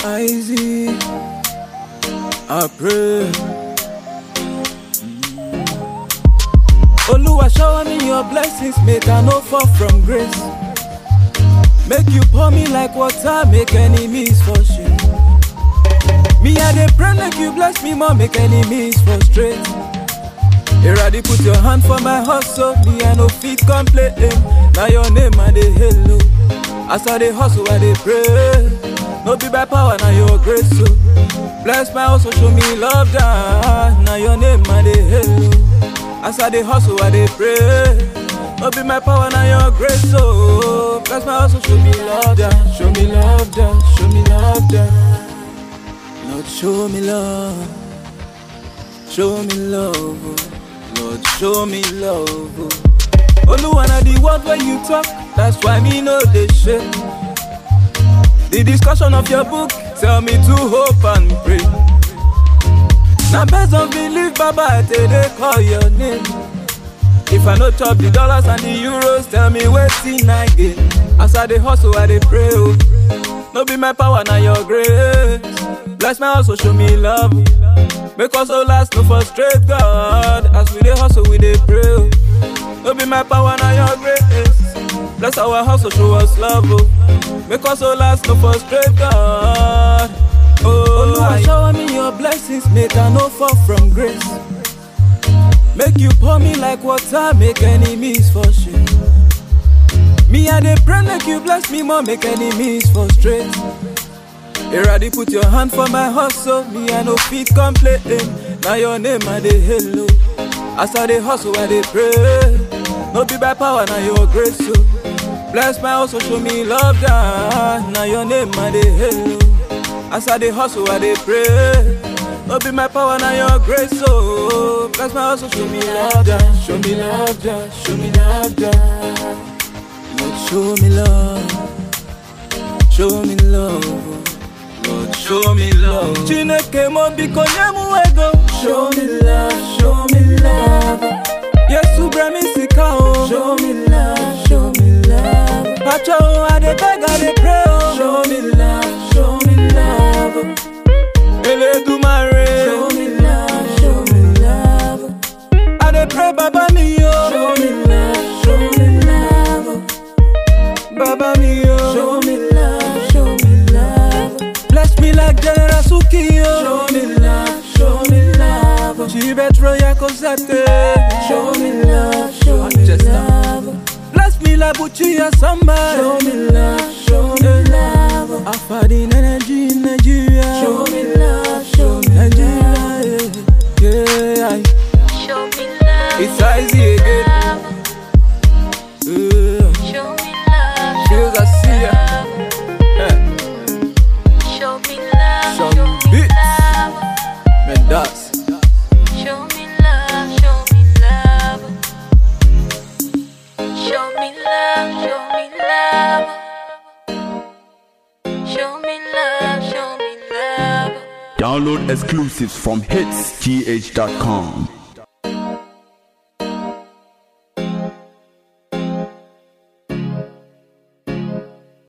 Easy, I pray. Oluwa shower me your blessings, make I no fall from grace. Make you pour me like water, make enemies for shame. Me I dey pray make you bless me more, make enemies frustrate. Eradi put your hand for my hustle, me I no fit complain. Now your name I dey hello. As I dey hustle, I dey pray. No be by power, now your grace so. Bless my hustle, show me love, da. Now your name I dey hello. As I dey hustle, I dey pray. No be my power, now your grace so. Bless my hustle, show me love, da. Show me love, da. Show me love, da. Lord, show me love. Show me love, oh. Lord, show me love. oh. Oluwa na the word when you talk, that's why me know they shake. The discussion of your book tell me to hope and pray. Now based on belief, Baba, I tell they call your name. If I no chop the dollars and the euros, tell me waiting again. As I dey hustle, I dey pray. Oh. No be my power, now your grace. Bless my hustle, show me love. Make us all last, no frustrate God. As we dey hustle, we dey pray. oh. No be my power, now your grace. Bless our hustle, show us love. Oh. Make us all last, no frustrate God. Oh, Oluwa, shower me your blessings, make I no fall from grace. Make you pour me like water, make enemies for shame. Me, I dey pray, make you bless me more, make enemies frustrate. Eradi put your hand for my hustle, me I no fit complain. Now your name I dey hello. As I dey hustle, I dey pray. No be by power, now your grace so. Bless my hustle, show me love, da. Now your name I dey hello. As I dey hustle, I dey pray. No be my power, now your grace so. Bless my hustle, show me love, da. Show me love, da. Show me love, da. Lord, show me love. Show me love. Lord, show me love. Chineke mo biko nyemu ego. Show me love, show me love. Yesu brami sika o. Show me love, show me love. Pacho o, I dey beg, I dey pray o. Show me love, show me love. Eledumare. Show me love, show me love. I dey pray baba mi o. Show me love, show me love. Baba mi o. Show me love, show me love. Bless me like General Suki o. Show me love, show me love. Chibetro Yakozate. Show me love, show me love. Bless me like Buchi Asamba. Show me love, show me love. Afadin energy in Nigeria. Show me love, show me Nigeria, yeah, yeah. Show me love. It's easy again. love. Yeah. Show me love. Feels I see ya. Yeah. Show me love. Some Show me beats. love. Man, that's Show me love. Show me love. Show me love. Show me love. Show me love. Show me love. Download exclusives from hitsgh.com.